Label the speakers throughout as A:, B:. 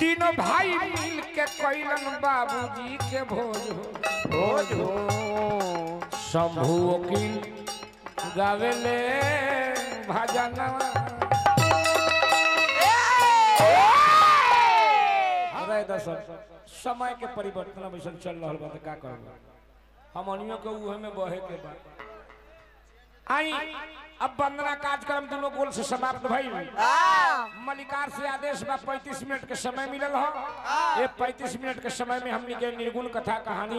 A: तीनों भाई मिल के कैलन बाबूजी के भोज हो
B: भोज हो
A: शंभू वकील गावेले भजनवा अरे दर्शक समय के परिवर्तन अब ऐसा चल रहा बा त का करब हमनियों के उहे में बहे के बा आई अब वंदना कार्यक्रम दोनों गोल से समाप्त भइल मलिकार से आदेश बा 35 मिनट के समय मिलल हो ये 35 मिनट के समय में हमनी के निर्गुण कथा कहानी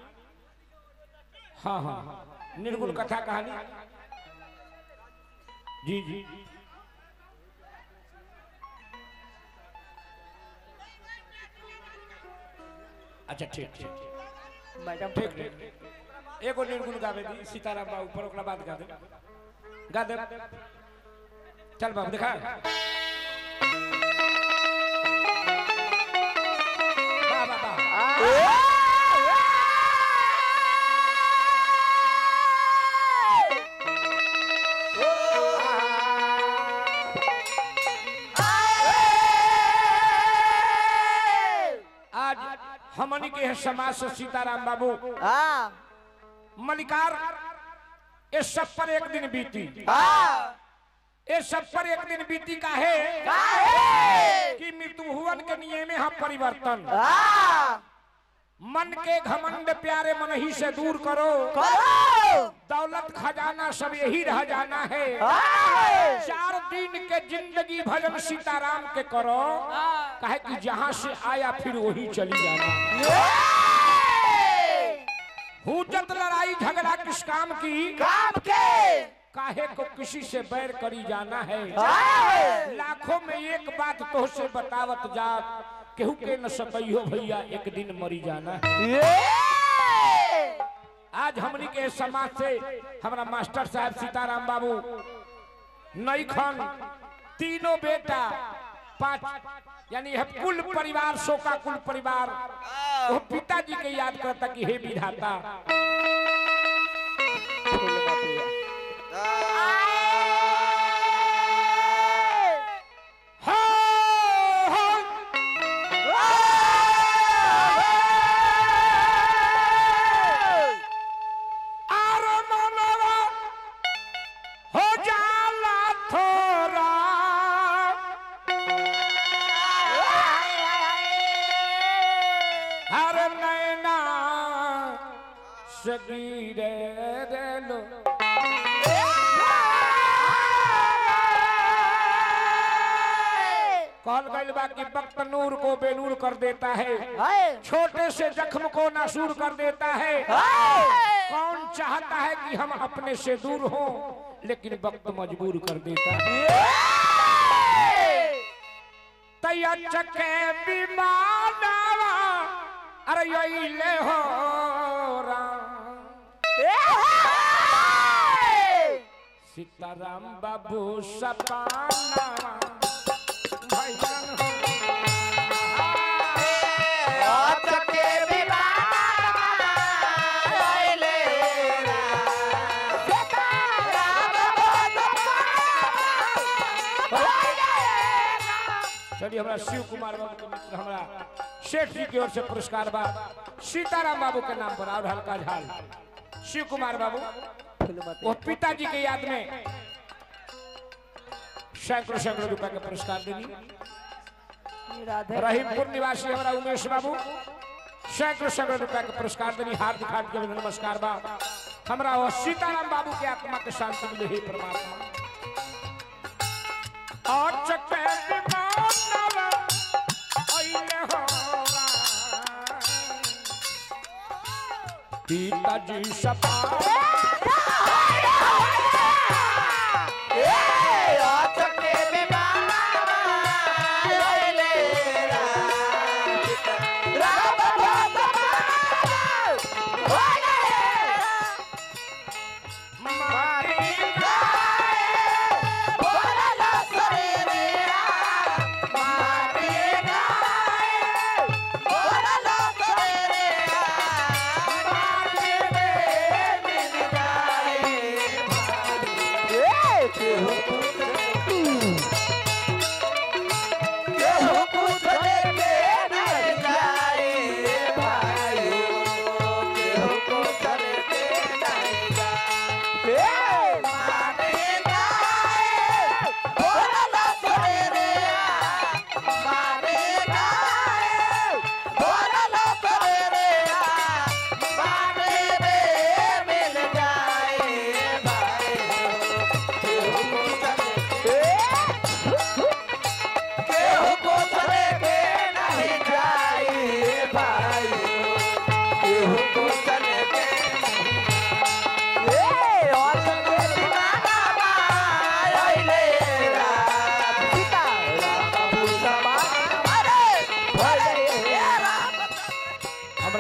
A: हाँ हाँ निर्गुण कथा कहानी जी जी अच्छा ठीक ठीक
B: मैडम
A: ठीक ठीक एगो निर्गुण गावे दी सीताराम बाबू पर ओकरा बाद गा दे गा दे चल बाबू दिखा वाह वाह वाह आज हमनी के है समाज से सीताराम बाबू
B: हाँ
A: मलिकार इस सब पर एक दिन बीती
B: हाँ
A: इस सब पर एक दिन बीती का है
B: काहे?
A: कि मृत्यु हुवन के नियम में हम परिवर्तन
B: हाँ
A: मन के घमंड प्यारे मन ही से दूर करो
B: करो
A: दौलत खजाना सब यही रह जाना है
B: हाँ
A: चार दिन के जिंदगी भजन सीताराम के करो कहे कि जहां से आया फिर वही चली जाना हुजत लड़ाई झगड़ा किस काम की
B: काम के
A: काहे को किसी से बैर करी जाना है
B: हाँ
A: लाखों में एक बात तो से बतावत जात केहू के न सकइयो भैया एक दिन मरी जाना है
B: ये
A: आज हमनी के समाज से हमारा मास्टर साहब सीताराम बाबू नई खान तीनों बेटा पांच यानी है कुल परिवार शोका कुल परिवार वो पिताजी के याद करता कि हे विधाता हो, हो, आरो मनवा हो जाला थोरा हर नैना सगीरे लो कहल गइल बा कि वक्त नूर को बेनूर कर देता है छोटे से जख्म को नासूर कर देता है कौन चाहता है कि हम अपने से दूर हों लेकिन वक्त मजबूर कर देता है तैया चके विमानवा अरे यही ले हो राम सीताराम बाबू सपाना भैया हो चलिए हमारा शिव कुमार बाबू के मित्र हमारा शेठ जी की ओर से पुरस्कार बा सीताराम बाबू के नाम पर और हल्का झाल शिव कुमार बाबू वो पिताजी के याद में सैकड़ों सैकड़ों रुपए का पुरस्कार देनी रहीमपुर निवासी हमारा उमेश बाबू सैकड़ों सैकड़ों रुपए का पुरस्कार देनी हार्दिक हार्दिक नमस्कार बा हमारा वो सीताराम बाबू के आत्मा के शांति मिले हे परमात्मा और चक्के विमानवा अइले हो राम। पिताजी सपा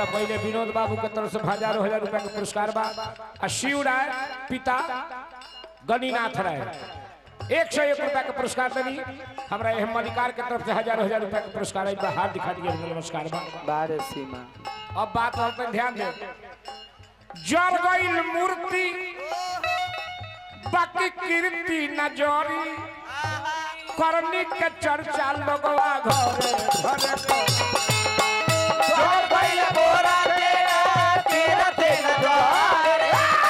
A: हमरा पहले विनोद बाबू के तरफ से हजारों हजार रुपया के पुरस्कार बा आ शिव राय पिता गणिनाथ राय एक सौ एक रुपया के पुरस्कार देनी हमरा एह मलिकार के तरफ से हजारों हजार रुपया के पुरस्कार आई बा हाथ दिखा दिए नमस्कार बा
B: बारे सीमा
A: अब बात और पे ध्यान दे जर गईल मूर्ति बाकी कीर्ति न जोरी करनी के चर्चा लोगवा घरे घरे
B: जोर भइल बोरा तेरा तेरा तेरा द्वार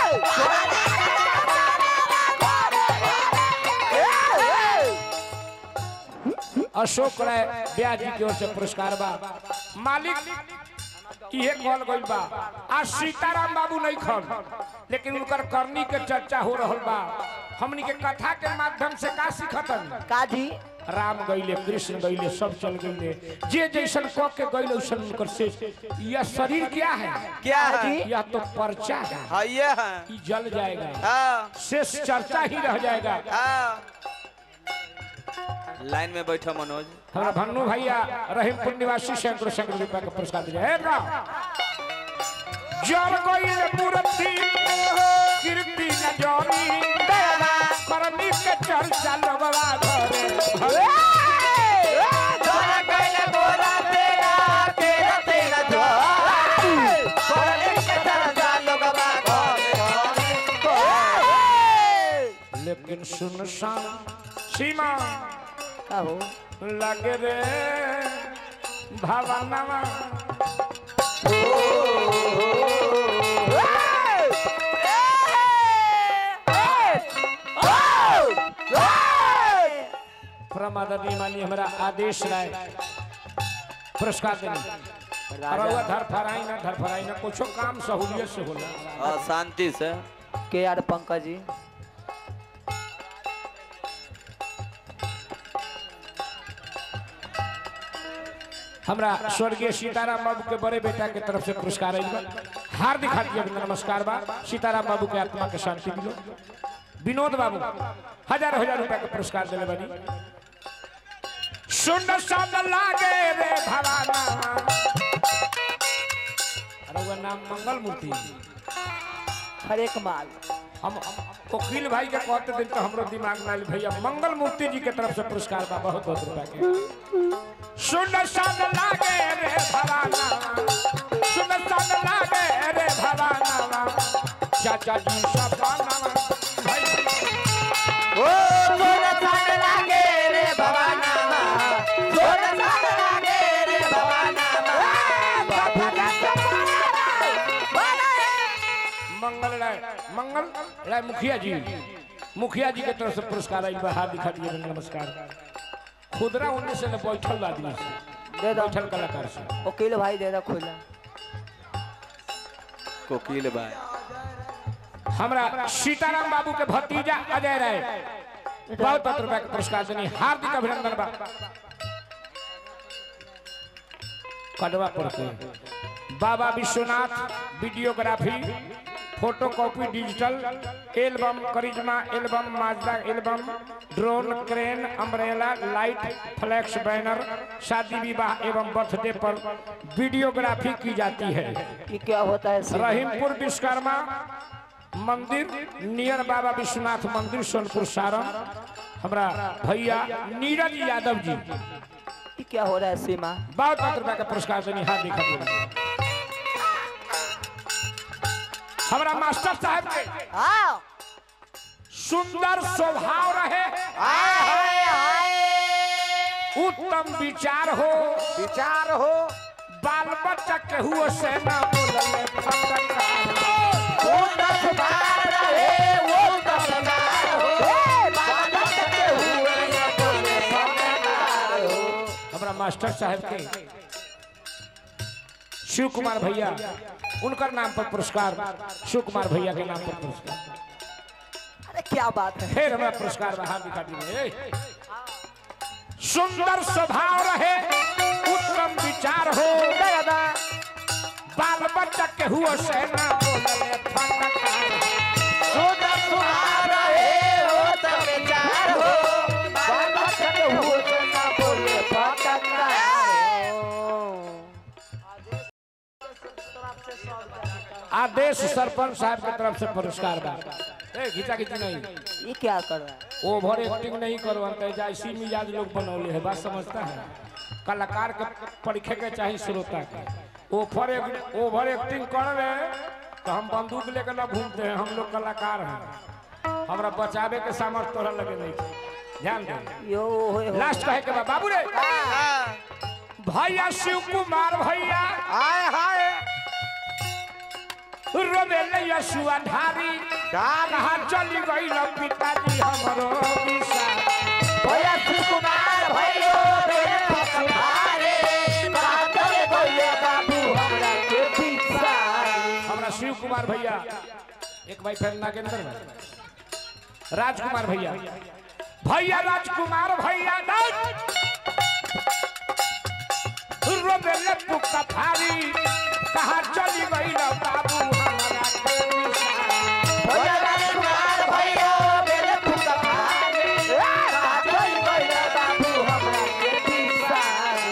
A: अशोक राय ब्याह जी की ओर से पुरस्कार बा मालिक इहे कहल गइल बा आ सीताराम बाबू नहीं खन लेकिन उनकर करनी के चर्चा हो रहल बा हमनी के कथा के माध्यम से का सीखतन
B: काजी
A: राम गईले कृष्ण गईले सब चल गईले जे जैसन क के गईले वैसन उनकर से यह शरीर क्या है
C: क्या है
A: यह तो पर्चा है
C: हाँ ये है
A: ये जल जाएगा
C: हाँ
A: शेष चर्चा ही रह जाएगा
C: हाँ लाइन में बैठो मनोज
A: हमारा भन्नू भैया रहीमपुर निवासी शंकर शंकर रुपया का पुरस्कार दिया है ना जल गईले मूर्ति कीर्ति न जोरी करनी के चर्चा लोगवा घरे घरे
B: जोर भइल बोरा तेरा तेरा तेरा द्वार सोने के तरजा लोगवा घरे
A: लेकिन सुनसान सीमा
B: काहो
A: लगे रे भवनवा प्रमादनी मानी हमारा आदेश राय पुरस्कार देनी और वह धर फराई ना धर फराई ना कुछो काम सहूलियत से होला
C: हाँ शांति से
B: के आर पंकज जी
A: हमरा स्वर्गीय सीताराम बाबू के बड़े बेटा के तरफ से पुरस्कार आइल बा हार्दिक हार्दिक अभिनंदन नमस्कार बा सीताराम बाबू के आत्मा के शांति मिलो विनोद बाबू हजार हजार रुपया के पुरस्कार दिले बनी सुंदर सन लागे रे भवाना अरे वो नाम मंगल मूर्ति
B: हर एक माल
A: हम वकील भाई के कहते दिन तो हमरो दिमाग में आइल भैया मंगल मूर्ति जी के तरफ से पुरस्कार बा बहुत बहुत रुपया के सुंदर सन लागे रे भवाना सुंदर सन लागे रे भवाना चाचा जी सपना भाई
B: ओ सोना सान लागे रे भवाना सोना सान लागे रे भवाना बाबा का सपना
A: मंगल राय मंगल राय मुखिया जी मुखिया जी के तरफ से पुरस्कार आई बा हाथ दिखा दिए नमस्कार खुदरा उन्नीस से बैठल आदमी से
B: दे दो
A: बैठल कलाकार से
B: वकील भाई दे दो खुला
C: कोकिल भाई
A: हमरा सीताराम बाबू के भतीजा अजय राय बहुत बहुत रुपया के पुरस्कार देनी हार्दिक अभिनंदन बा कटवा पर के बाबा Vishwanath videography photo copy digital album Karishma album Mazda album drone crane umbrella light flex banner शादी विवाह एवं बर्थडे पर वीडियोग्राफी की जाती है
B: ये क्या होता है सीमा?
A: रहीमपुर विश्वकर्मा मंदिर नियर बाबा विश्वनाथ मंदिर सोनपुर सारण हमरा भैया नीरज यादव जी
B: ये क्या हो रहा है सीमा
A: बहुत बहुत रुपया का पुरस्कार से निहार दिखा दिया हमरा मास्टर साहब के
B: आओ
A: सुंदर स्वभाव रहे
B: हाय हाय
A: उत्तम विचार हो
B: विचार हो
A: बाल बच्चा केहू से ना बोलले फटकार
B: वो दस बार रहे वो दस बार हो बाबा के हुए न बोले भगवान हो
A: हमरा मास्टर साहब के शिव कुमार भैया उनकर नाम पर पुरस्कार शिव कुमार भैया के नाम पर पुरस्कार
B: अरे क्या बात है
A: फिर हमरा पुरस्कार बाहर दिखा दिए सुंदर स्वभाव रहे उत्तम विचार हो
B: दादा
A: बाल बच्चा के हुआ से ना बोलले फटकार
B: सुंदर सुहार रहे हो तब विचार हो बाबा के हुए न बोले भगवान हो
A: आदेश सरपंच साहब की तरफ से पुरस्कार बा ए घिचा घिची नहीं
B: ये क्या कर रहा है
A: ओवर एक्टिंग नहीं करो अंत जैसी मिजाज लोग बनौले है बात समझता है कलाकार के परीक्षे के चाहिए श्रोता के ओवर ओवर एक्टिंग कर रहे तो हम बंदूक लेकर ना घूमते हैं हम लोग कलाकार हैं हमरा बचावे के सामर्थ्य तोरा लगे नहीं छै। ध्यान दे
B: यो होए हो
A: लास्ट कहे के बा बाबू रे भैया शिव कुमार भैया
B: हाय हाय
A: रोमेले यशुआ धारी कहाँ चली गई पिताजी हमरो विषा
B: भैया शिव कुमार भैयो मेरे पछुआरे बादल बोले बाबू हमरा के पीछा
A: हमरा शिव कुमार भैया एक भाई फिर नागेंद्र भाई राजकुमार भैया भैया राजकुमार भैया नाच रोबेले पुक्का फारी कहाँ चली गई ना बाबू हमारा के विषा।
B: भैया राजकुमार भैयो मेरे पछुआरे बादल बोले बाबू हमरा के पीछा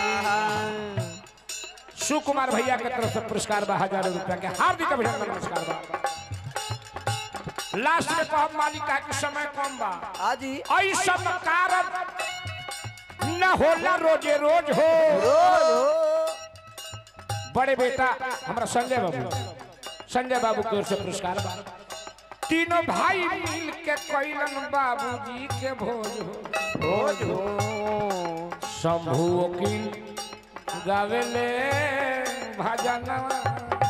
A: शिव कुमार भैया के तरफ से पुरस्कार बा हजारों रुपया के हार्दिक अभिनंदन नमस्कार बा लास्ट में कहब मालिक का कि समय कम बा
B: हाजी
A: ऐसा कारण न होला रोजे रोज हो
B: रोज हो
A: बड़े बेटा हमारा संजय बाबू संजय बाबू की ओर से पुरस्कार बा तीनों भाई मिल के कैलन बाबूजी के भोज हो
B: रोज हो
A: शंभु वकील गावेले भजनवा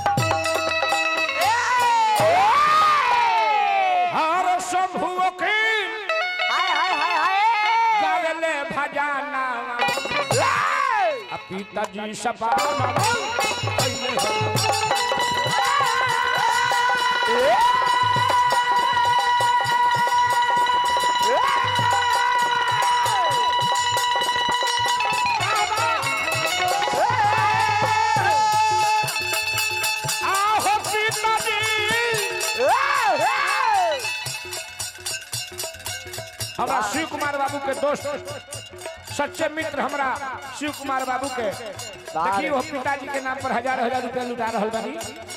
A: हर शंभु वकील
B: हाय हाय हाय हाय
A: गावेले भजनवा आ पिताजी सपाना आहो पिताजी हमरा शिव कुमार बाबू के दोस्त सच्चे मित्र हमरा शिव कुमार बाबू के देखिए वो पिताजी के नाम पर हजार हजार रुपया लुटा रहल बानी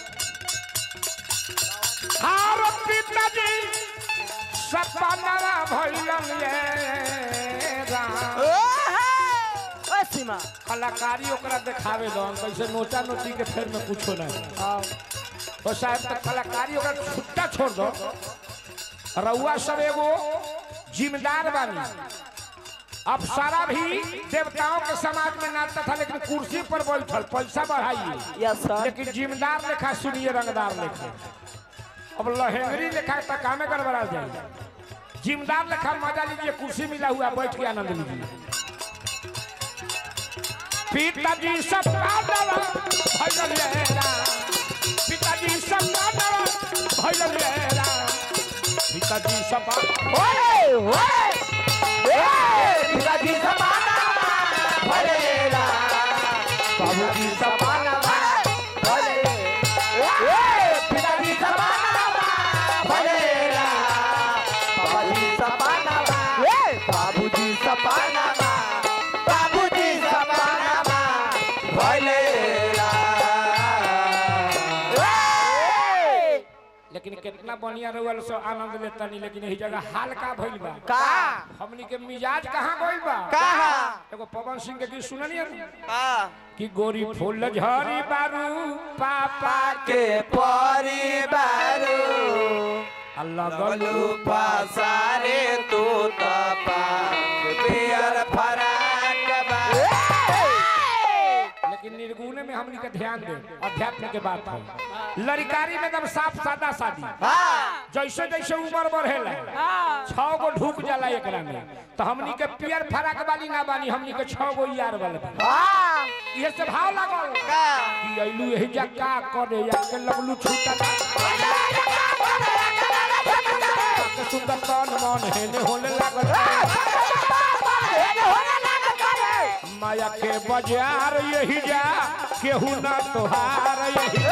A: हारो पिताजी सपना भइलन ये राम
B: सीमा
A: कलाकारी ओकरा देखावे दन कैसे नोचा नोची के फेर में कुछो नहीं और शायद तक कलाकारी ओकरा छुट्टा छोड़ दो रउआ सब एगो जिम्मेदार बानी अब सारा भी देवताओं के समाज में नाचता था लेकिन कुर्सी पर बैठल पैसा बढ़ाइए
B: यस सर
A: लेकिन जिम्मेदार लेखा सुनिए रंगदार लेखा अब लहेंगरी लेखा तक कामे गड़बड़ा जाए जिम्मेदार लेखा मजा लीजिए कुर्सी मिला हुआ बैठ के आनंद लीजिए पिताजी सब कांदवा भइल लेरा पिताजी सब कांदवा भइल लेरा पिताजी सब
B: ओए ओए ए पिताजी समाना भलेला बाबूजी समाना भले ए पिताजी समाना भलेला बाबूजी समाना ए बाबूजी समाना बाबूजी समाना भलेला ए
A: लेकिन कितना बढ़िया रहुआ सो आनंद लेता नहीं लेकिन यही जगह हाल का भइल बा
B: का
A: हमनी के मिजाज कहाँ गइल बा
B: कहा
A: एगो पवन सिंह के गीत सुनलिए
C: हाँ
A: कि गोरी फूल झरी बारू पापा के
B: के परिवार
A: अल्लाह गलू
C: पासारे तू तपा पियर फराक बा
A: लेकिन निर्गुण में हमनी के ध्यान दे अध्यात्म के बात है लड़कारी में एकदम साफ सादा शादी जैसे जैसे उम्र बढ़ेला छह गो ढूक जाला एकरा में तो हमनी के पियर फराक वाली ना बानी हमनी के छह गो यार वाले बानी। ये से भाव लागल कि अइलू यही जक्का करे या के लगलू छूटा के सुंदर तन मन हेने होले लागल माया के बाजार यही जा केहू ना तोहार यही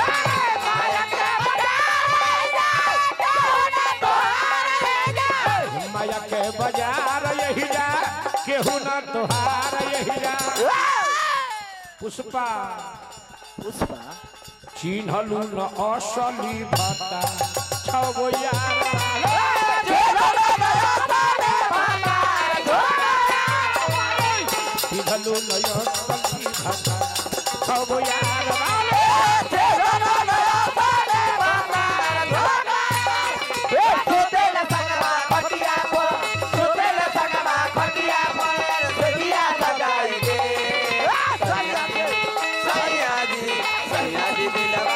A: माया के बाजार यही जा केहू ना तोहार यही जा पुष्पा
B: पुष्पा
A: चिन्हलू न असली भाता छगो यार चिन्हलू न असली भाता छगो यार
B: सुतेला संगमा खटिया पर सुतेला संगमा खटिया पर सुतिया सगाई गे
C: सैया जी सैया जी दिलवा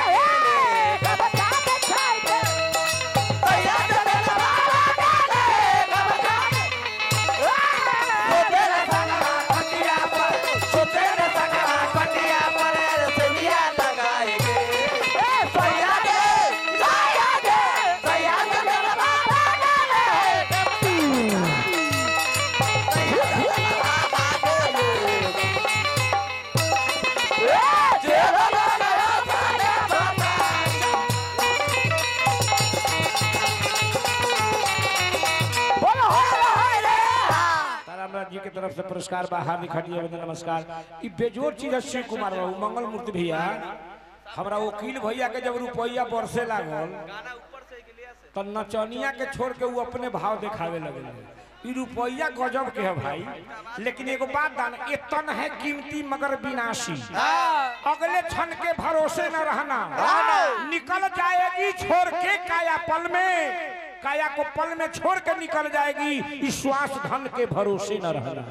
B: सुतेला संगमा खटिया पर सुतेला संगमा खटिया पर सुतिया सगाई गे सैया गे सैया गे सैया गे मेरा बाबा गे
A: तारामराज जी के तरफ से पुरस्कार बा हार्दिक हार्दिक अभिनंदन नमस्कार ई बेजोर चीज है शिव कुमार बाबू मंगल मूर्ति भैया हमरा वकील भैया के जब रुपया बरसे लागल तो नचनिया के छोड़ के वो अपने भाव दिखावे लगे ई रुपया गजब के है भाई लेकिन एगो बात दान इतन है कीमती मगर विनाशी अगले क्षण के भरोसे न रहना निकल जाएगी छोड़ के काया पल में काया को पल में छोड़ के निकल जाएगी इस श्वास धन के भरोसे न रहना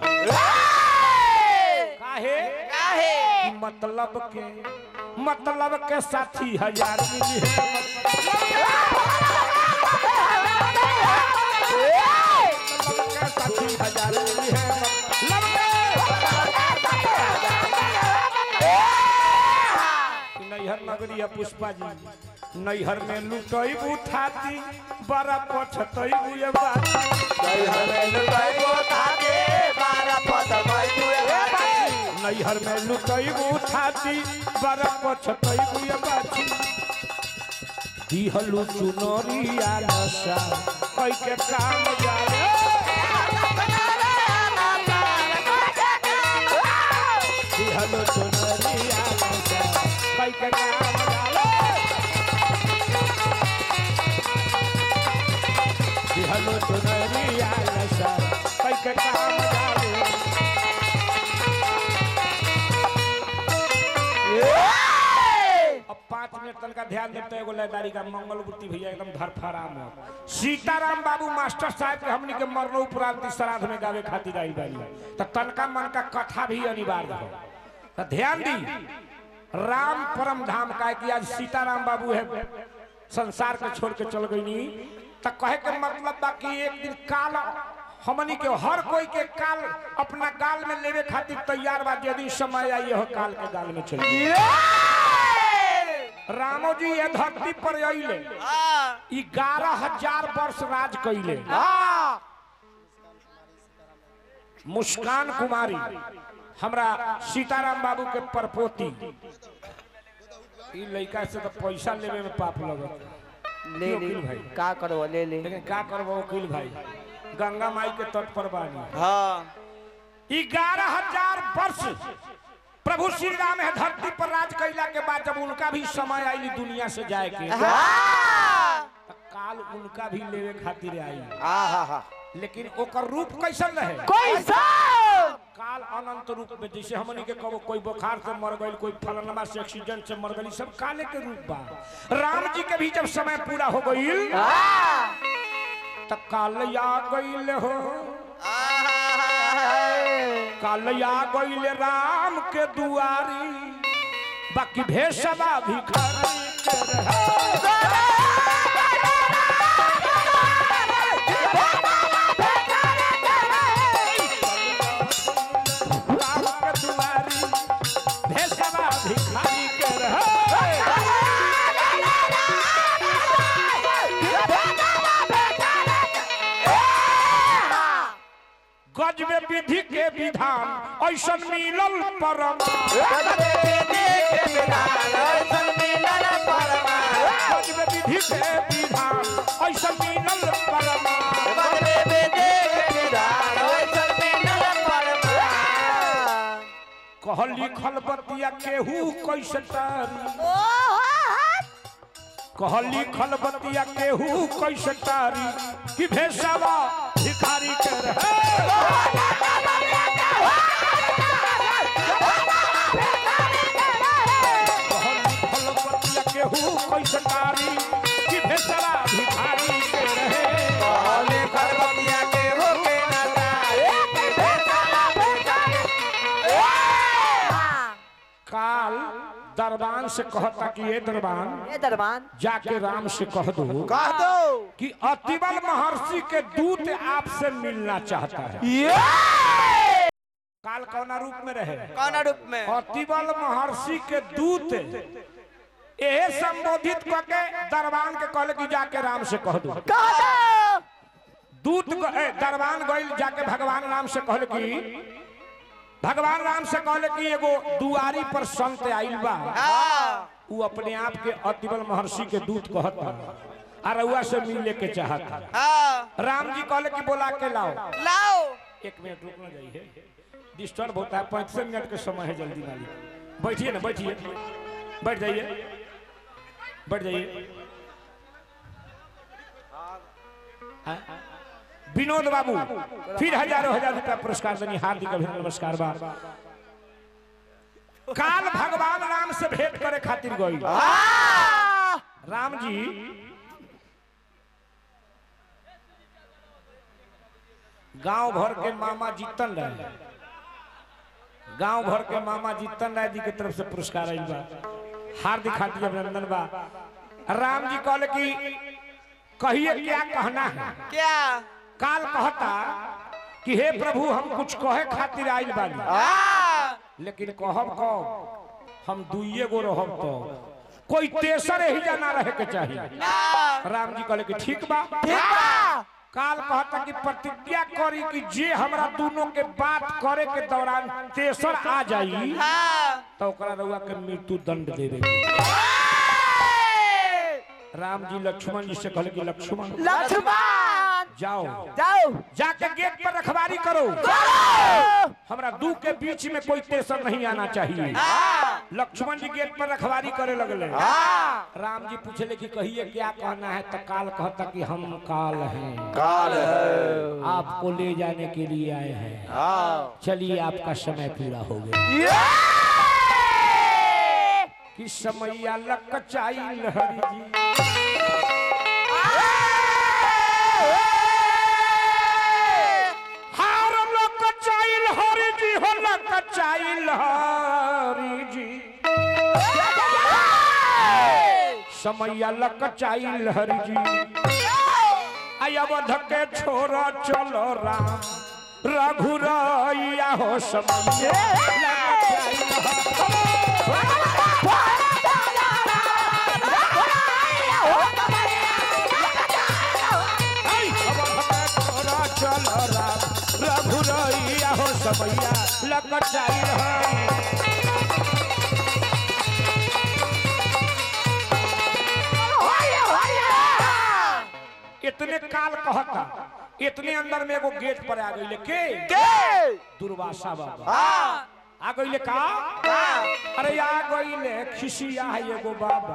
A: काहे कि मतलब के मतलब के साथी हजार मिली है मतलब के साथी हजार मिली है मतलब के नैहर नगरी है पुष्पा जी नैहर में लुटई उठाती बड़ा पछतई बुए बाती नैहर में लुटई उठाती बड़ा पछतई बुए बाती दिहलु चुनरिया नशा कई के काम जाए दिहलु चुनरिया नशा कई के काम जाए दिहलु चुनरिया नशा कई के काम जाए अब पाँच मिनट तक का ध्यान देते एगो लयदारी का मंगल मूर्ति भैया एकदम धरफराम हो सीताराम बाबू मास्टर साहब के हमनी के मरनो उपरांत इस श्राद्ध में गावे खातिर आई बानी तो तनका मन का कथा भी अनिवार्य हो तो ध्यान दी राम परम धाम का है कि आज सीताराम बाबू है संसार के छोड़ के चल गई नी तो कहे के मतलब बा कि एक दिन काल हमनी के हर कोई के काल अपना गाल में लेवे खातिर तैयार बा यदि समय आई हो काल के गाल में चल रामो जी ये धरती पर अइले ग्यारह हजार वर्ष राज कैले मुस्कान कुमारी हमरा सीताराम बाबू के परपोती ई लड़का से तो पैसा लेवे में पाप लगत
B: ले ले
A: वकील भाई।
B: का करो ले ले
A: लेकिन का करबो वकील भाई गंगा माई के तट पर बानी
C: हाँ
A: ग्यारह हजार वर्ष प्रभु श्री राम है धरती पर राज कैला के बाद जब उनका भी समय आई दुनिया से जाए के तो काल उनका भी लेवे खातिर आई
B: आहा
A: लेकिन ओकर रूप कैसन रहे
B: कैसा
A: काल अनंत रूप में जैसे हमनी के कबो कोई बुखार से मर गई कोई फलनमा से एक्सीडेंट से मर गई सब काले के रूप बा राम जी के भी जब समय पूरा हो गई तब काल आ गई हो काल आ गई राम के दुआरी बाकी भेषवा भिखारी के रहे। राम के दुआरी भेषवा भिखारी के रहे। गजबे विधि के विधान ऐसन मिलल परमा गजबे विधि के विधान ऐसन मिलल परमा कहली खलबतिया केहू कैसे तारी कहली खलबतिया केहू कैसे तारी कि भेसावा भिखारी के रहे कहली खलबतिया केहू कैसे तारी कि भेसावा भिखारी के रहे
C: कहले खरबतिया के होके न तारे कि बेचारा भिखारी
A: काल दरबान से कहता कि ये दरबान
B: ये दरबान
A: जाके राम से कह दो
C: कह दो
A: कि अतिबल महर्षि के दूत आपसे मिलना चाहता है
C: ये
A: काल कौना रूप में रहे
C: कौन रूप में
A: अतिबल महर्षि के दूत एहे संबोधित करके दरबान के कहले कि जाके राम से कह दो दूत ग- ए, दरबान गइल जाके भगवान राम से कहले कि भगवान राम से कहले कि एगो दुआरी पर संत आइल बा
C: हाँ
A: उ अपने आप के अतिबल महर्षि के दूत कहत बा आ रउआ से मिले के चाहत बा।
C: हाँ
A: राम जी कहले कि बोला के लाओ
C: लाओ
A: एक मिनट रुकना जाइए डिस्टर्ब होता है पैंतीस मिनट के समय है जल्दी ना लीजिए। बैठिए ना बैठिए बैठ जाइए बैठ जाइए हाँ? विनोद बाबू फिर हजारों हजार रुपया पुरस्कार देनी हार्दिक अभिनंदन नमस्कार बा काल भगवान राम से भेंट करे खातिर गई राम जी गांव भर के मामा जीतन रहे गांव भर के मामा जीतन राय जी की तरफ से पुरस्कार आइल बा हार्दिक हार्दिक अभिनंदन बा राम जी कहले कि कहिए क्या कहना है
C: क्या
A: काल कहता कि हे प्रभु हम कुछ कहे खातिर आइल बानी
C: हाँ
A: लेकिन कहब कब हम दुइये गो रहब तो कोई तेसर ही जाना रहे के चाहिए
C: ना
A: राम जी कहले कि ठीक बा
C: ठीक बा
A: काल कहता कि प्रतिज्ञा करी कि जे हमरा दोनों के बात करे के दौरान तेसर आ जाई
C: हाँ
A: तो ओकरा रउआ के मृत्यु दंड देवे राम जी लक्ष्मण जी से कहले कि लक्ष्मण
B: लक्ष्मण
A: जाओ
B: जाओ
A: जाके गेट पर रखवारी करो हमरा दू के बीच में कोई तेसर नहीं आना चाहिए
C: हाँ
A: लक्ष्मण जी गेट पर रखवारी करे लगले
C: हाँ
A: राम जी पूछले कि कहिए क्या कहना है तो काल कहता कि हम काल हैं
C: काल है
A: आपको ले जाने के लिए आए हैं
C: हाँ
A: चलिए आपका समय पूरा हो गया कि समैया लकचाई लहरी जी हार लकचाई लहरी जी हो लकचाई लहरी जी समैया लकचाई लहरी जी आई अवध के छोरा चलो राम रघुरैया हो समैया लकचाई लहरी रघुरैया हो सबैया लकट जाई रहई इतने काल कहता इतने अंदर में एगो गेट पर आ गई के
C: के
A: दुर्वासा बाबा
C: हाँ
A: आ गई का
C: हाँ
A: अरे आ गई खिसिया है एगो बाबा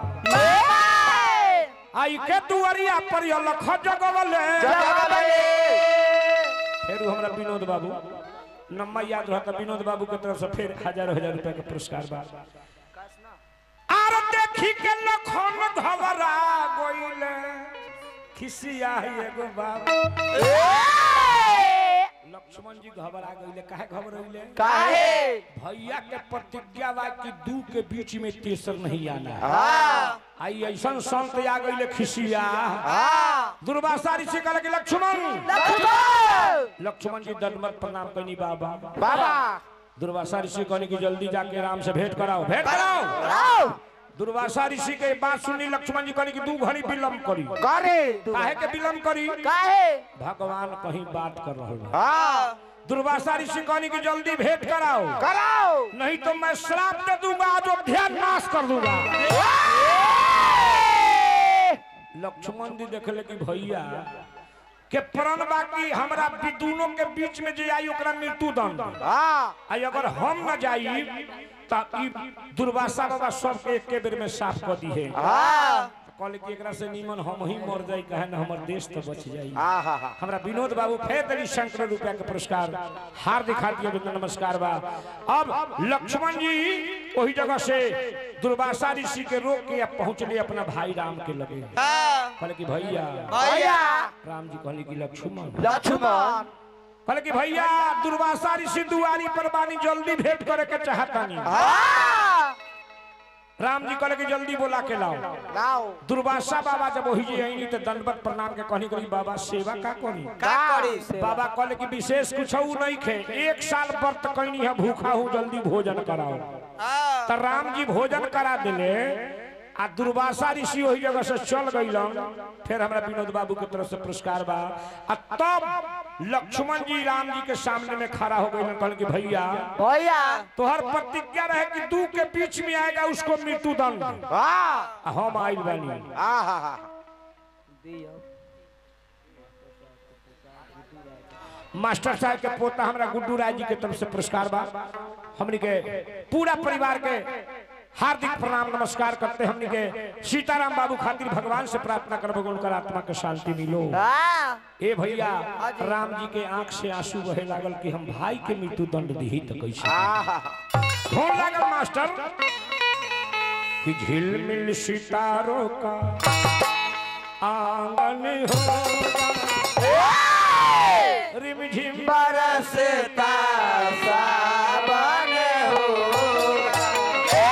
A: आई के दुआरिया पर ये लख जगवले फिर हमरा विनोद बाबू नम्मा याद रहता विनोद बाबू के तरफ से फिर हजारों हजार रुपया का पुरस्कार बा आर देखी के लखन घबरा गइले खिसिया है एगो बाबू लक्ष्मण जी घबरा गइले काहे घबरइले
C: काहे
A: भैया के प्रतिज्ञा बा कि दू के बीच में तेसर नहीं आना है
C: हाँ
A: आई ऐसा संत आ गइले खिसिया
C: हाँ
A: दुर्वासा ऋषि कहले कि लक्ष्मण
B: लक्ष्मण
A: लक्ष्मण जी दंडवत प्रणाम करनी बाबा
C: बाबा
A: दुर्वासा ऋषि कहने की जल्दी जाके राम से भेंट कराओ भेंट कराओ
B: आओ
A: दुर्वासा ऋषि के बात सुनी लक्ष्मण जी कहने की दू घड़ी विलम्ब करी
C: करे
A: काहे के विलम्ब करी
B: काहे
A: भगवान कहीं बात कर रहे हैं
C: हाँ
A: दुर्वासा ऋषि कहने की जल्दी भेंट कराओ
C: कराओ
A: नहीं तो मैं श्राप दे दूंगा अयोध्या नाश कर दूंगा लक्ष्मण जी देखले कि भैया के प्रण बाकी हमरा भी दोनों के बीच में जे आई ओकरा मृत्यु दंड
B: हाँ
A: आई अगर हम न जाई त ई दुर्वासा बाबा सबके एके बेर में साफ कर दी है
B: हाँ
A: कहले कि एकरा से नीमन हम ही मर जाई कहे न हमर देश तो बच जाई
B: हाँ हाँ हाँ
A: हमरा विनोद बाबू फेर देली शंकर रुपया के पुरस्कार हार्दिक हार्दिक अभिनंदन नमस्कार बा अब लक्ष्मण जी वही जगह से दुर्वासा ऋषि के रोक के अब पहुंचले अपना भाई राम के लगे
B: हाँ
A: कहले कि भैया
B: भैया
A: राम जी कहले कि लक्ष्मण
B: लक्ष्मण
A: कहले कि भैया दुर्वासा ऋषि दुआरी पर बानी जल्दी भेंट करे के चाहतानी
B: हाँ
A: राम जी कहले कि जल्दी बोला के लाओ
B: लाओ
A: दुर्वासा बाबा जब वही जी आईनी तो दंडवत प्रणाम के कहनी करी बाबा सेवा का करी
B: का करी से
A: बाबा कहले कि विशेष कुछ नहीं खे एक साल व्रत कैनी है भूखा हूँ जल्दी भोजन कराओ
B: हाँ
A: तो राम जी भोजन करा दिले आ दुर्वासा ऋषि वही जगह से चल गईलन फिर हमरा विनोद बाबू के तरफ से पुरस्कार बा आ तब लक्ष्मण जी राम जी के सामने में खड़ा हो गईलन कहल कि भैया
B: भैया
A: तोहर प्रतिज्ञा रहे कि दू के बीच में आएगा उसको मृत्यु दंड
B: हाँ
A: आ हम आइल बानी
B: हाँ हाँ हाँ
A: मास्टर साहब के पोता हमरा गुड्डू राय जी के तरफ से पुरस्कार बा हमनी के पूरा परिवार के हार्दिक प्रणाम नमस्कार करते हमनी के सीताराम बाबू खातिर भगवान से प्रार्थना करबो कि उनकर आत्मा के शांति मिलो
B: हाँ
A: ए भैया राम जी के आंख से आंसू बहे लागल कि हम भाई के मृत्यु दंड दी तो कैसे
B: हाँ हाँ
A: कौन लागल मास्टर कि झिलमिल सितारों का आंगन होगा रिमझिम
B: बरसता सावन होगा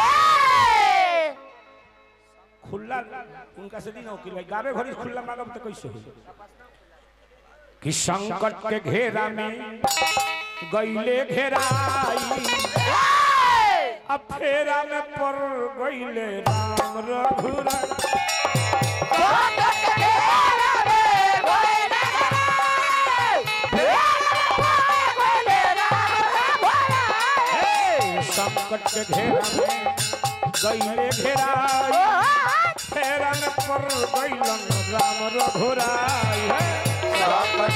A: खुला उनका से दिन वकील भाई गावे घड़ी खुला मांगब तो कैसे हो कि संकट के घेरा में गईले घेराई अब फेरा में पड़ गईले राम रघुरा हे, संकट के घेरा में गईले घेराई फेरा में पड़ गईलन राम रघुराई हे।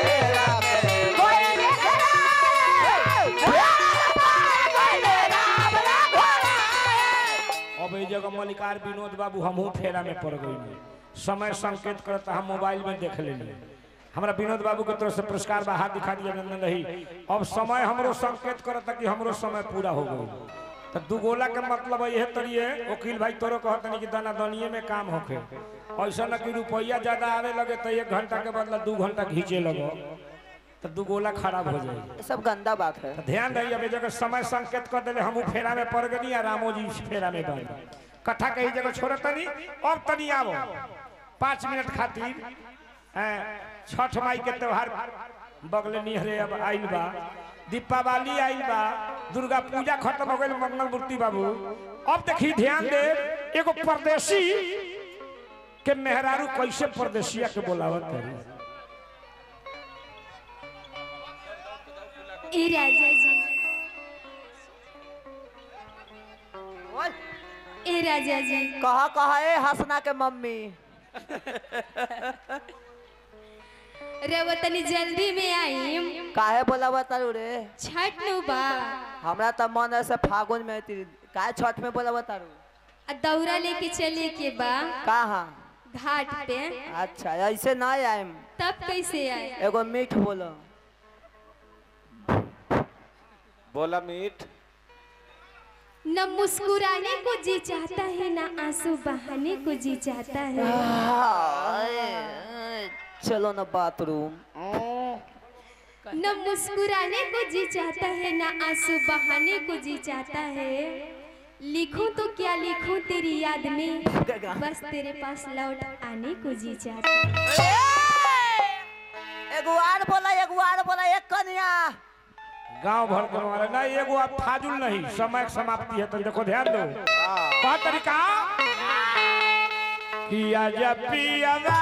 A: अब ये जगह मलिकार विनोद बाबू हमहू फेरा में पड़ गई समय संकेत करता हम मोबाइल में देख लेली हमरा विनोद बाबू के तरफ से पुरस्कार बा हाथ दिखा दिया नंदन रही अब समय हमरो संकेत करता कि हमरो समय पूरा हो गई तो दुगोला के मतलब यह तरिए वकील भाई तोरो कहतनी कि दाना दनिये में काम होखे ऐसा न कि रुपया ज्यादा आवे लगे तो एक घंटा के बदला दू घंटा खींचे लगो तो दुगोला खराब हो जाए
B: सब गंदा बात है
A: तो ध्यान रही अब जगह समय संकेत कर दिले हम फेरा में पड़ गनी आ रामो जी फेरा में बन कथा कही जगह छोड़ तनी अब तनी आवो पाँच मिनट खातिर हैं, छठ माई के त्योहार बगले निहरे अब आइल बा दीपावली आइल बा दुर्गा पूजा खत्म हो गई मंगल मूर्ति बाबू अब देखी ध्यान दे एगो परदेसी के मेहरारू कैसे परदेसिया के बोलावत है
D: ए राजा जी ए राजा जी
B: कहा कहा ए हसना के मम्मी
D: रवा तनी जल्दी में आई
B: काहे बोला बतारू रे
D: छठ नु बा
B: हमरा तो मन है से फागुन में ती काहे छठ में बोला बतारू
D: आ दौरा लेके चले के बा
B: कहाँ
D: घाट पे
B: अच्छा ऐसे ना आएम
D: तब कैसे आए
B: एगो मीठ बोलो
C: बोला मीठ
D: न मुस्कुराने को जी चाहता है न आंसू बहाने को जी चाहता है
B: चलो ना बाथरूम
D: न मुस्कुराने को जी चाहता है न आंसू बहाने को जी चाहता है लिखूं तो क्या लिखूं तेरी याद में बस तेरे पास लौट आने को जी चाहता है
B: एगो आर बोला एगो आर बोला एक कन्या
A: गांव भर के मारे नहीं एगो आप फाजुल नहीं समय की समाप्ति है तो देखो ध्यान दो कहा तरीका किया जब पियावा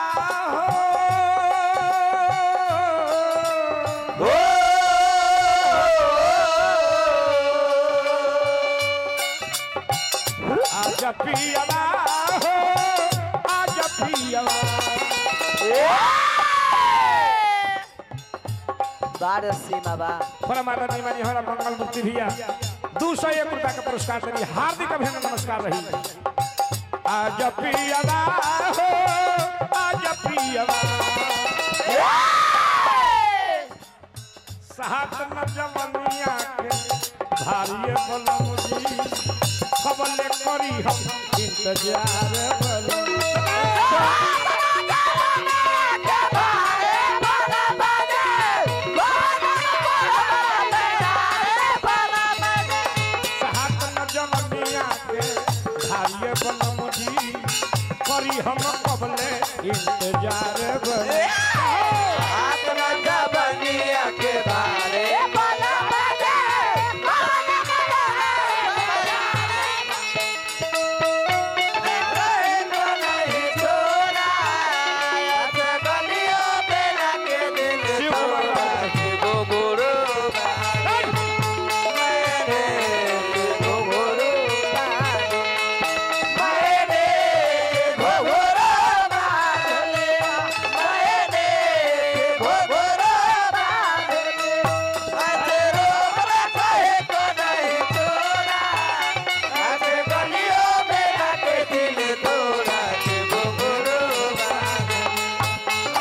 A: हो आजा पियावा हो आजा पियावा
B: बार सीमा बा
A: परमात्मा निमानी हमारा मंगल मूर्ति भैया दू सौ एक रुपया का पुरस्कार देनी हार्दिक अभिनंदन नमस्कार रही आज प्रियवा हो आज प्रियवा सात न जवनिया के भारी बलम जी खबले करी हम इंतजार बलम सात न जवनिया के भारी बलम जी करी हम कबले इंतजार बलम
C: अपना जबनिया के बारे रहना नहीं छोड़ा ऐसे गलियों पे लगे दिल तोड़ा शिव गुरु मैंने शिव गुरु मैंने घुघुरु बांध लिया मैंने घुघुरु बांध लिया ऐसे रोक रखे को नहीं छोड़ा ऐसे गलियों में लगे दिल तोड़ा शिव गुरु बांध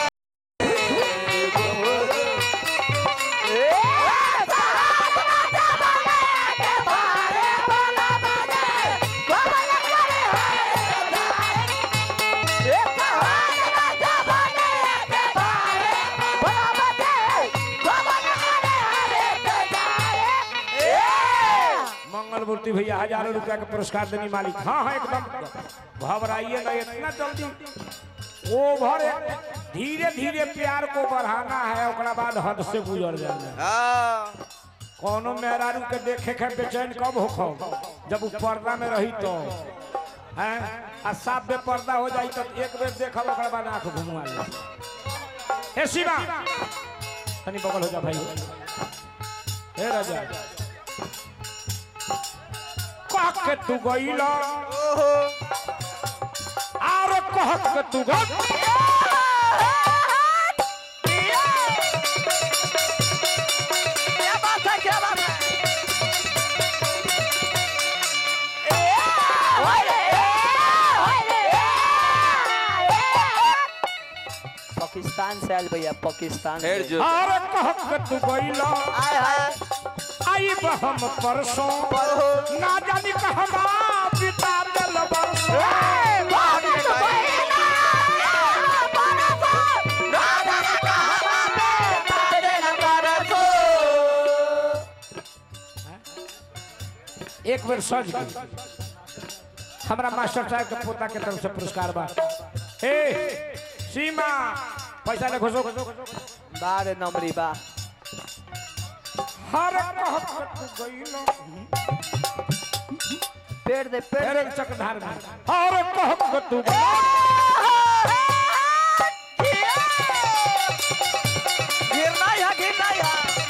A: मंगल मूर्ति भैया हजारों रुपया का पुरस्कार देनी मालिक हाँ हाँ एकदम घबराइए ना इतना जल्दी ओवर धीरे धीरे प्यार को बढ़ाना है ओकरा बाद हद से गुजर जाना है। कोनो मेहरारू के देखे के बेचैन कब हो जब वो पर्दा में रही तो हैं आ साफ बेपर्दा हो जाई तो एक बेर देखब ओकरा बाद आंख घुमवा ले हे शिवा तनी बगल हो जा भाई हे राजा कह के तू गईला आरो कह के तू गई
C: क्या बात है क्या बात है
B: पाकिस्तान से आयल भैया पाकिस्तान से
A: आरो कह के तू गईला
C: आय हाय
A: आई बहम परसों ना जानी कहवा बिता दिल बरसों एक बेर सज के हमरा मास्टर साहब के पोता के तरफ से पुरस्कार बा ए सीमा पैसा ले घुसो
B: बार नंबरी बा
A: हर कह के तू गईला
B: पेड़ दे पेड़
A: फेर एक चकधार में हर कह के तू गईला
C: गिरना है गिरना है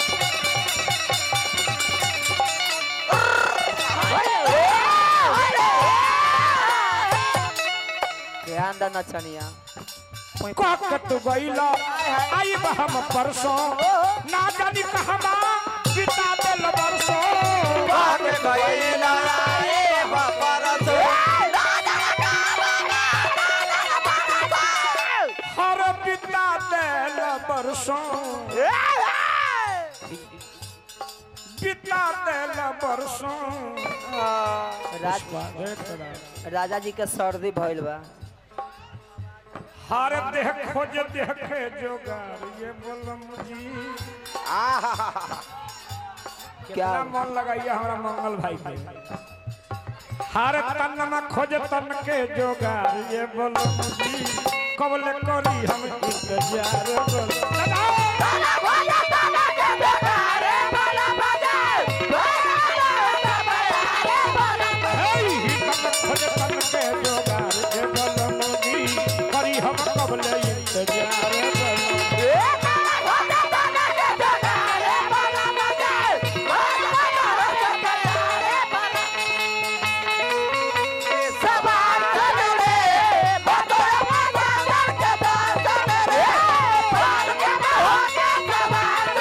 B: ध्यान दा नचनिया
A: कह के तू गईला आई हम परसों ना जानी कहवा बिता दिल बरसों
C: भाग गईला रे बापरस
A: हर बिता दिल बरसों बिता दिल बरसों
B: राज राजा जी के सर्दी भइल बा
A: हर देह खोज देह के जोगार ये बोलम जी
B: क्या
A: कितना मन लगाइए हमारा मंगल भाई के हर तन में खोज तन के जोगार ये बोलम जी कबले करी हम इंतजार बोल खोज तन के जोगार ये बोलम जी करी हम कबले इंतजार बोल
C: सब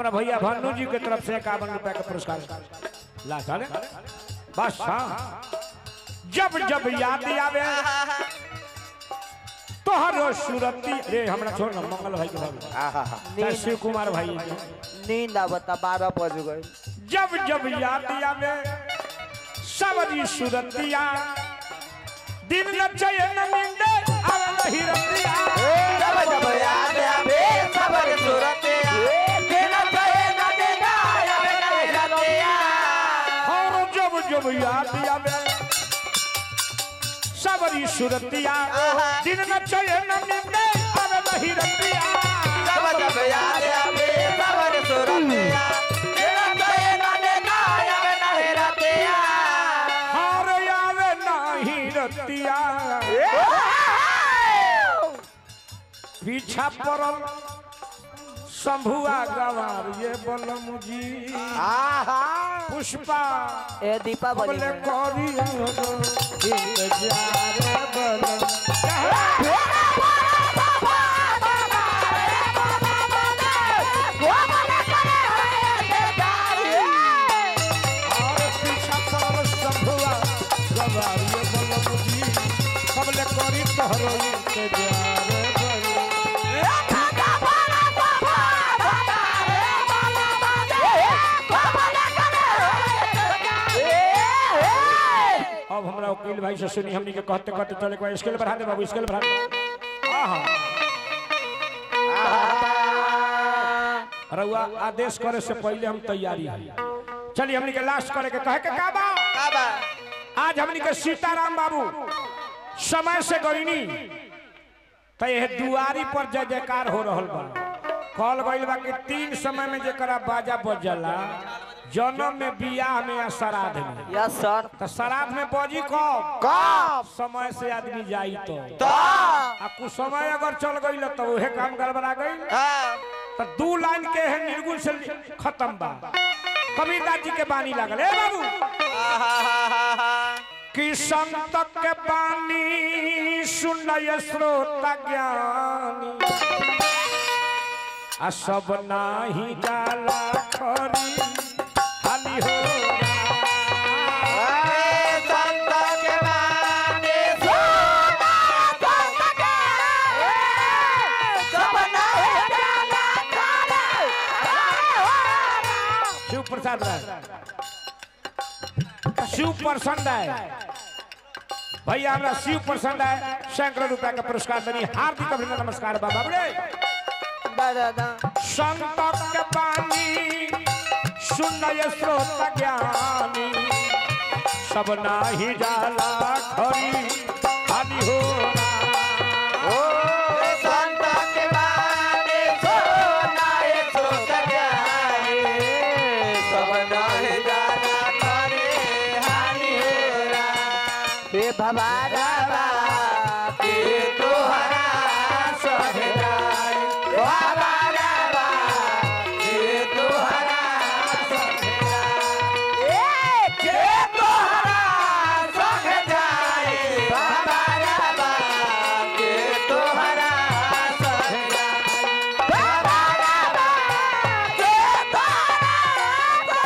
A: हमारा भैया भानु जी के तरफ से इक्यावन रुपया का पुरस्कार ला चले बस हाँ जब जब याद आवे तोहरो सूरती रे हमरा छोड़ ना मंगल भाई के भाई चाहे
B: नींद
A: शिव कुमार भाई
B: नींद आवता बारह बज गए
A: जब जब याद आवे सबरी सूरतिया दिन न चयन मिंदे आवे नहीं रतिया
C: जब जब याद आवे सबर सूरते दिन कहे न देना आवे नहीं रतिया
A: और जब जब याद आवे सबरी सूरतिया दिन न चयन मिंदे आवे नहीं रतिया
C: जब जब याद आवे सबर सूरते दिन कहे न देना आवे नहीं रतिया
A: और आवे नहीं रतिया पीछा पड़ल शंभुआ गवार ये बलम जी पुष्पा
B: ए दीपावली
A: बोले
B: में
A: करी इंतजार बलम और पीछा पड़ल शंभुआ गवार ये बलम जी बोले करी तोहरो इंतजार बलम अब हमरा वकील भाई से सुनी हमनी के कहते कहते चले को स्केल बढ़ा दे बाबू स्केल बढ़ा दे आहा रउआ आदेश करे से पहले हम तैयारी है चलिए हमनी के लास्ट करे के कहे के का बा
C: बाबा
A: आज हमनी के सीताराम बाबू समय से गईनी तो यह दुआरी पर जय जयकार हो रहल बा कहल गइल बा कि तीन समय में जेकरा बाजा बजला जन्म में बियाह में या श्राद्ध में
B: यस सर
A: तो श्राद्ध में बजी कब
C: कब
A: समय से आदमी जाई तो
C: तो
A: आ कुछ समय अगर चल गई तो उहे काम गड़बड़ा गई
C: हाँ
A: तो दू लाइन के है निर्गुण से खत्म बा कबीरदास जी के बानी लागल ए बाबू कि संत के बानी सुनय श्रोता ज्ञानी आ सब नाही जाला खरी हानि हो
C: संत के बानी सुना संत के सब नहीं जाना
A: शिव प्रसाद राय शिव प्रसन्न राय भैया हमरा शिव प्रसन्न राय सैकड़ों रुपया का पुरस्कार देनी हार्दिक अभिनंदन नमस्कार बाबा बोले
B: दादा दा
A: संत के बानी सुनय स्रोत ज्ञानी सब नाही जाला खरी हानि हो
C: संत के बानी सुना ये सुत ज्ञानी सब नहीं जाना करे हानि हेरा
B: हे भवारा
C: के तोहरा सहजाई बाबा राबा के तोहरा सहजाई के तोहरा सहजाई बाबा राबा के तोहरा सहजाई बाबा राबा के तोहरा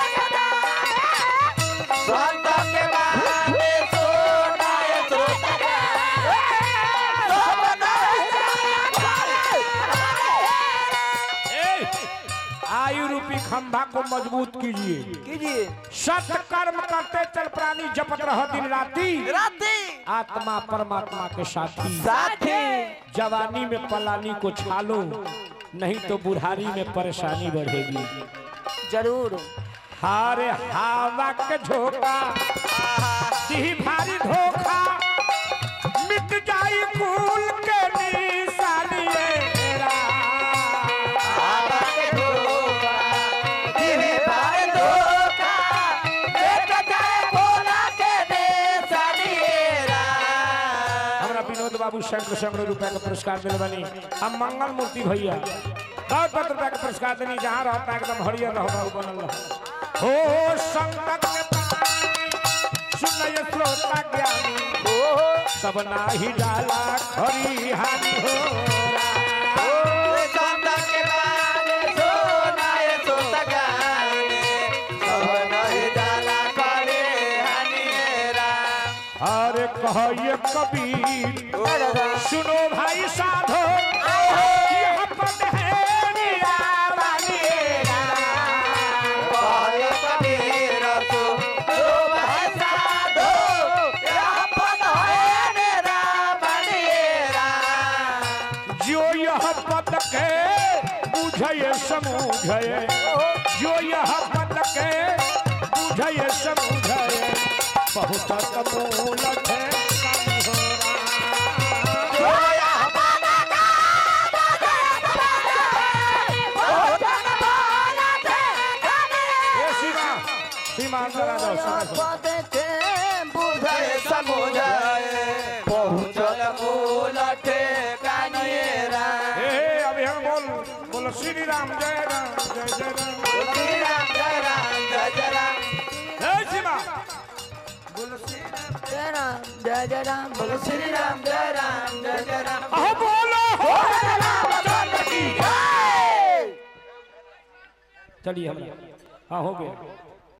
C: सहजाई संत के बानी सोना ये सोता सब
A: ए, आयु रूपी खंभा को मजबूत कीजिए
B: कीजिए
A: सत्य कर्म करते चल प्राणी जपत रह दिन राती
B: राती
A: आत्मा परमात्मा के साथी
B: साथी
A: जवानी में पलानी को छालो नहीं तो बुढ़ारी में परेशानी बढ़ेगी
B: जरूर
A: हारे हवा के झोंका दी भारी धोखा मिट जाई कुल के निशानिएरा
C: बाबा के धोखा दिने बारे धोखा एक जाए बोला के दे सनिएरा
A: हमरा विनोद बाबू शंकर सैकड़ों रुपया का पुरस्कार दिल बनी हम मंगल मूर्ति भैया बहुत बहुत रुपया का पुरस्कार देनी जहाँ रहता एकदम हरियर रहो बाबू बनल रहो हो संकट के पानी सुनय श्रोता ज्ञानी सब नाही जाला खरी हानि हो
C: संत के बारे सोना ये सोता
A: कबीर सुनो भाई साधो यह पद है जो यह पद के बुझे समूझे जो यह पद के बुझे समूझे बहुत मूल है सीमा सीमा अंदर आ जाओ समय से। हे हे अभी हम बोल बोलो श्री राम जय राम जय जय राम हे सीमा
C: जय जय राम बोलो श्री राम जय राम जय जय राम
A: अहो बोलो हो चलिए हम हाँ हो गया